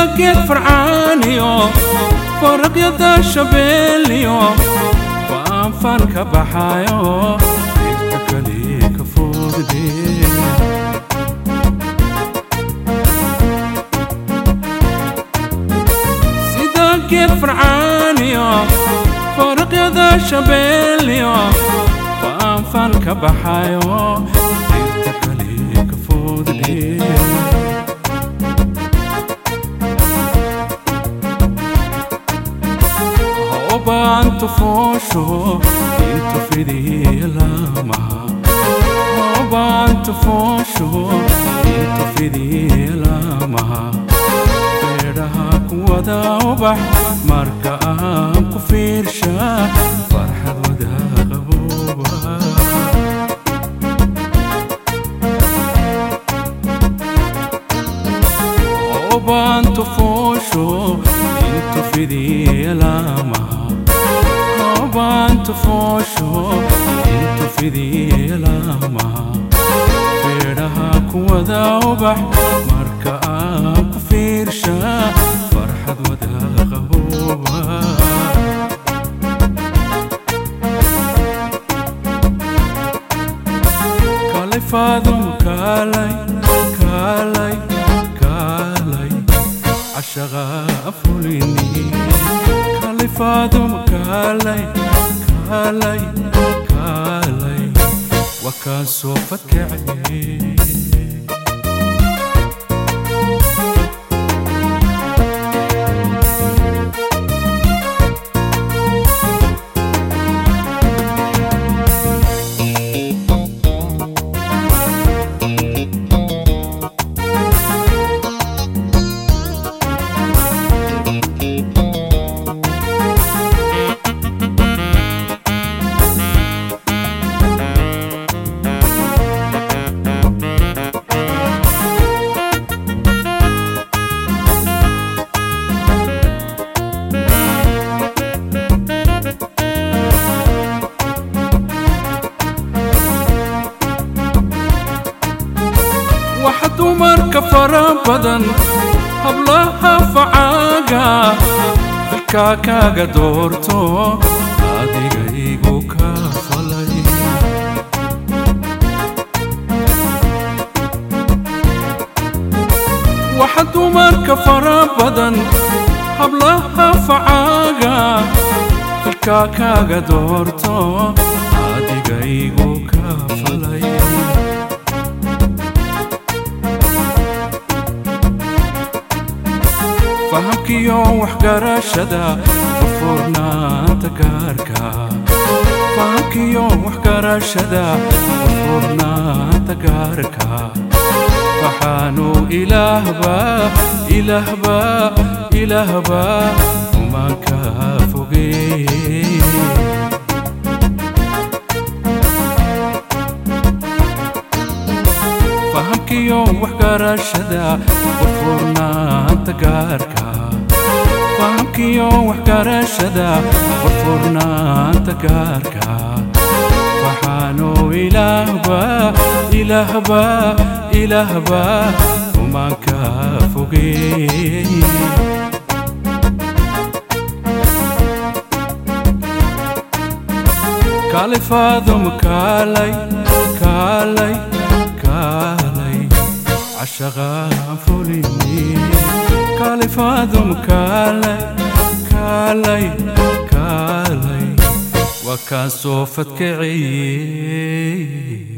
geed farcaaniyo faraqyada shabeeliyo faanfan ka baxayo dhirta kali ka foodde sida geed farcaaniyo faraqyada shabeeliyo faanfan ka baxayo dhirta kali ka foodde Obanto fosho into fidilama Obanto fosho into fidilama Beeraha kuwada ubax marka aan ku fiirsha farxad wada qabooba Obanto fosho into fidilama Obanto fosho into fidilama Beeraha kuwada ubax marka aan ku fiirsha farxad wada qabooba kalay faadum kalay kalay kalay cashaqa afulini kalay faadum kalay kalay kalay waa kaan soo fadkacay waxa dumarka fara badan hablaha facaaga dalkaa kaaga doorto adiga igu ka falay waxa dumarka fara badan hablaha facaaga dalkaa kaaga doorto adiga igu ka falay fahamkiyo waxgarashada furfurnaanta gaarka fahamkiyo waxgarashada furfurnaanta gaarka waxaanu ilaahba ilaahba ilaahba umaanka fogeey fahamkiyo waxgarashada furfurnaanta gaarka fahamkiyo waxgarashada furfurnaanta gaarka waxaanu ilaahba ilaahba ilaahba umaanka fogeey kaalay faadum kaalay kaalay kaalay cashaqaan fulini kaalay faadum kaalay kaalay kaalay waa kaan soo fadkaciyey